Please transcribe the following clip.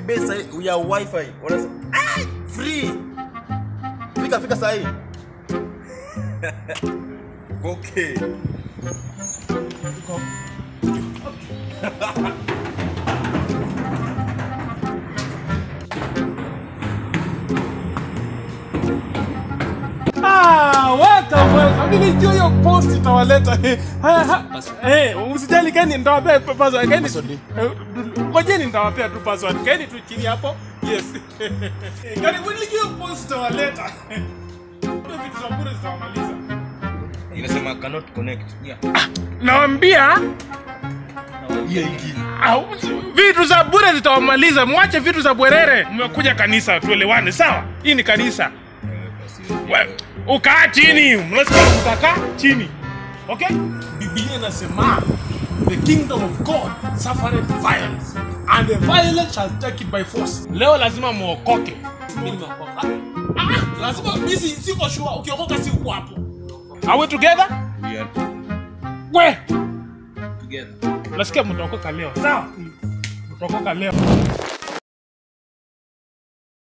base sahi ya wifi. Wanasema ai free. Fika fika sahi. okay. Ah, welcome, welcome. Mimi nijua hiyo post itawaleta. Haya, ha- Eh, usijali Keni nitawapea password. Keni. Eh, Ngojeni nitawapea tu password. Keni tu chini hapo. Yes. Eh, Karibuni nijua hiyo post itawaleta. Ndio vitu za bure zitawamaliza. Inasema cannot connect. Yeah. Naambia Hiyo ingine. au, vitu za bure zitawamaliza. Mwache vitu za bwerere. Mmekuja kanisa, tuelewane, sawa? Hii ni kanisa. We- ukaa chini mnasikia utakaa chini okay biblia inasema the kingdom of god suffereth violence and the violence shall take it by force leo lazima muokoke Ah, lazima misi siko sure ukiokoka si uko hapo are we together We are we together. nasikia mtaokoka leo sawa mtaokoka leo